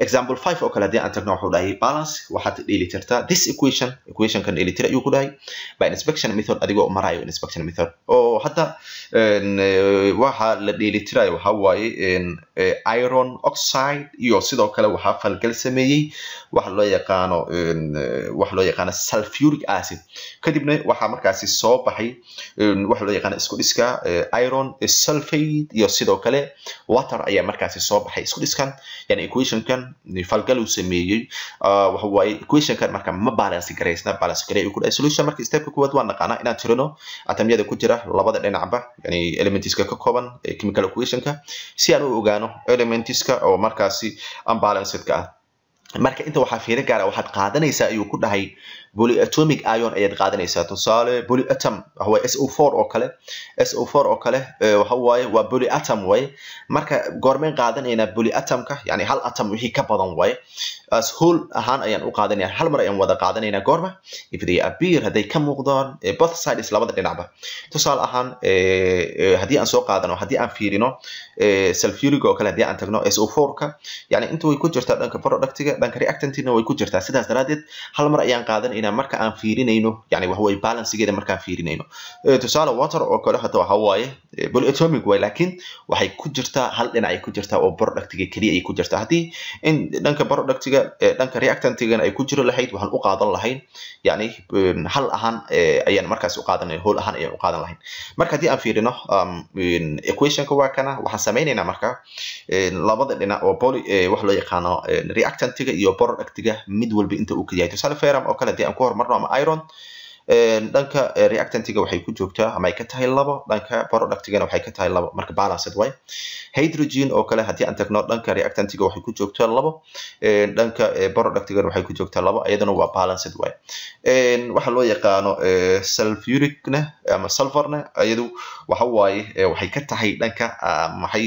example five oo kale haddii aan tagno wuxuu dhahay balance waxaad dheelitirtaa this equation equationkan dheelitir ayuu ku dhahay by inspection method adigoo marayo inspection method oo hadda waxa la dheelitirayo waxa waaye iron oxide iyo sidoo kale waxaa falgal sameeyey waxa loo yaqaano waxa loo yaqaano sulfuric acid kadibna waxaa markaasi soo baxay waxa loo yaqaano isku dhiska iron sulfate iyo sidoo kale water ayaa markaasi soo baxay isku dhiskan yani equationkan falgal uu sameeyey waxa waaye equationkan marka ma balance garaysna balance garay uu ku dhahay solution marka stepka kuwaad waan naqaanaa inaan tirino atamyada ku jira labada dhinacba yani elementiska ka kooban chemical equationka si aan u ogaano elementiska oo markaasi unbalancedka ah marka inta waxaa fiiro gaara waxaad qaadanaysaa ayuu ku dhahay polyatomic ion ayaad qaadanaysaa tusaale polyatom waxawaaye s o four oo kale s o four oo kale waxa waaye waa polyatom waaye marka goormeen qaadanaynaa polyatomka yani hal atom wixii ka badan waaye as whole ahaan ayaan u qaadanaya hal mar ayaan wada qaadanaynaa goorma if they appear hadday ka muuqdaan both sides labada dhinacba tusaale ahaan haddii aan soo qaadano haddii aan fiirino sulfuric oo kale haddii aan tagno s o four-ka yani inta way ku jirtaa dhanka productiga dhanka reactantina way ku jirtaa sidaas daraadeed hal mar ayaan qaadanayna marka aan fiirinayno yani waxaweye balancegeeda markaan fiirinayno tusaale water oo kale hata waxa waaye polyatomic way laakiin waxay ku jirtaa hal dhinac ay ku jirtaa oo productiga keliya ay ku jirtaa haddii in dhanka productiga dhanka reactantigana ay ku jiro lahayd waxaan u qaadan lahayn yani hal ahaan ayaan markaas u qaadan whole ahaan ayaan u qaadan lahayn marka haddii aan fiirino equationka waa kana waxaan sameynaynaa marka labada dhinac oo poly waxa loo yaqaano reactantiga iyo productiga mid walba inta uu ka yahay tusaale ferrum oo kale haddii aan ku horumarno ama iron dhanka reactantiga waxay ku joogtaa ama ay ka tahay labo dhanka productigana waxay ka tahay labo marka balanced way hydrogen oo kale haddii aan tagno dhanka reactantiga waxay ku joogtaa labo dhanka productigana waxay ku joogtaa labo iyadana waa balanced way waxa loo yaqaano sulfuricna ama sulfurna iyadu waxa waaye waxay ka tahay dhanka maxay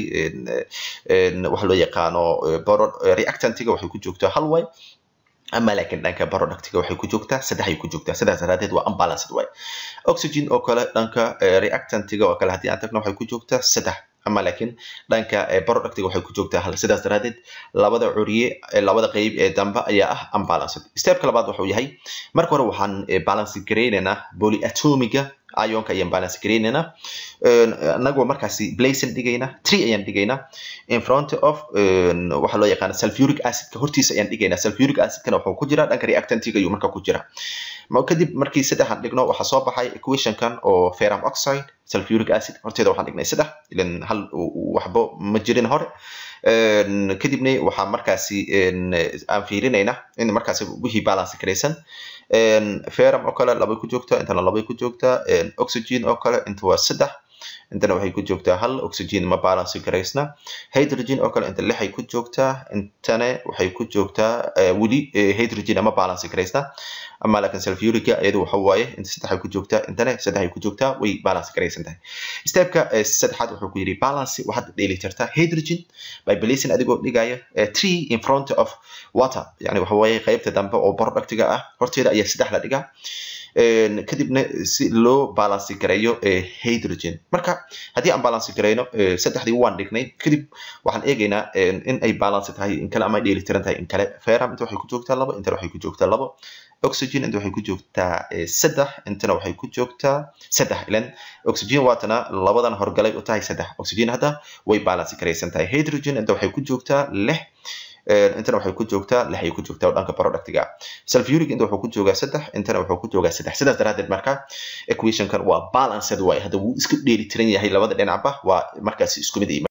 waxa loo yaqaano reactantiga waxay ku joogtaa hal way ama laakiin dhanka productiga waxay ku joogtaa saddex ay ku joogtaa sidaas daraadeed waa unbalanced way oxygen oo kale dhanka reactantiga oo kale haddii aan tagno waxay ku joogtaa saddex ama laakiin dhanka productiga waxay ku joogtaa hal sidaas daraadeed labada curiye labada qeyb ee dambe ayaa ah unbalanced stepka labaad wuxuu yahay marka hore waxaan balance garaynaynaa polyatomiga ionka ayaan balance garaynaynaa anagoo markaasi blazon dhigayna tree ayaan dhigaynaa in front of waxa loo yaqaana sulfuric acidka hortiisa ayaan dhigaynaa sulfuric acidkana wuxuu ku jiraa dhanka reactantiga ayuu marka ku jira kadib markii saddexaan dhigno waxaa soo baxay equationkan oo ferrum oxide sulfuric acid horteeda waxaan dhignay saddex ilan hal waxbo ma jirin hore kadibna waxaa markaasi aan fiirinaynaa in markaasi wixii balance garaysan ferrum oo kale labay ku joogtaa intana labay ku joogtaa oxygen oo kale inta waa saddex intana waxay ku joogtaa hal oxygen ma balance garaysna hydrogen oo kale inta lixay ku joogtaa intana waxay ku joogtaa weli hydrogen ama balance garaysna ama laakiin sulfurica iyadu waxa waaye inta saddexay ku joogtaa intana saddexay ku joogtaa way balance garaysan tahay stepka saddexaad wuxuu ku yidhi balance waxaad dheeli tirtaa hydrogen by placing adigoo dhigaya tree in front of water yani waxa waaye qaybta dambe oo productiga ah horteeda ayaa saddex la dhigaa kadibna si loo balance gareeyo hydrogen marka haddii aan balance gareyno saddexdii waan dhignay kadib waxaan eegaynaa in ay balance tahay in kale ama ay dheelitiran tahay in kale ferrum inta waxay ku joogtaa labo intana waxay ku joogtaa labo oxygen inta waxay ku joogtaa saddex intana waxay ku joogtaa saddex ilan oxygen waatana labadan horgalay u tahay saddex oxygen hadda way balance garaysan tahay hydrogen inta waxay ku joogtaa lix intana waxay ku joogtaa lix ay ku joogtaa dhanka productiga sulfuric inta wuxuu ku joogaa saddex intana wuxuu ku joogaa saddex sidaas daraadeed marka equationkan waa balanced way hadda wuu iska dheeli tiran yahay labada dhinacba waa markaasi isku mid